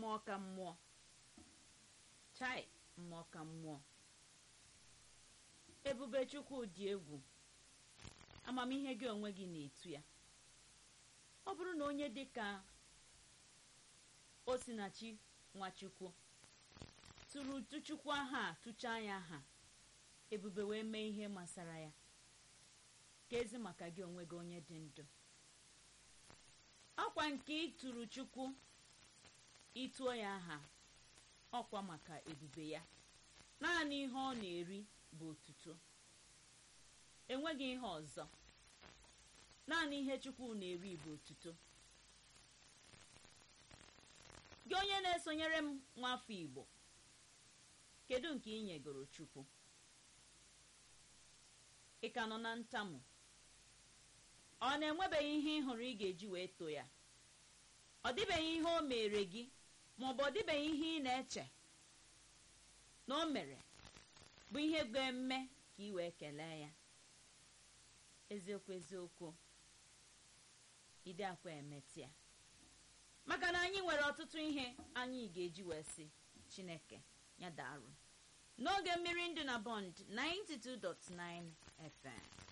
mmụọ ka mmụọ chai mmụọ ka mmụọ ebube chukwu dị egwu amamihe gị onwe gị na-etu ya ọ bụrụ na onye dị ka osinachi nwachukwu tụrụ tụchukwu aha a tụchaa ya aha ebube wee mee ihe masara ya ka ezi maka gị onwe gị onye dị ndụ ọkwa nke ịtụrụ chukwu ịtụọ ya aha ọkwa maka ebube ya naanị ihe ọ na-eri bụ otuto enweghị ihe ọzọ naanị ihe chukwu na-eri bụ otuto gị onye na-esonyere m nwafọ igbo kedu nke ị nyegoro chukwu ị ka nọ na ntamu ọ na-enwebeghị ihe ị hụrụ ị ga-eji wee too ya ọ dịbeghị ihe o mere gị maọbụ ọ dịbeghị ihe ị na-eche na o mere bụ ihe ga-eme ka ị wee kelee ya eziokwu eziokwu ide akwa emetịa maka na anyị nwere ọtụtụ ihe anyị ga-eji wee sị chineke ya darụ n'oge mmiri ndụ na bond 92.9 fm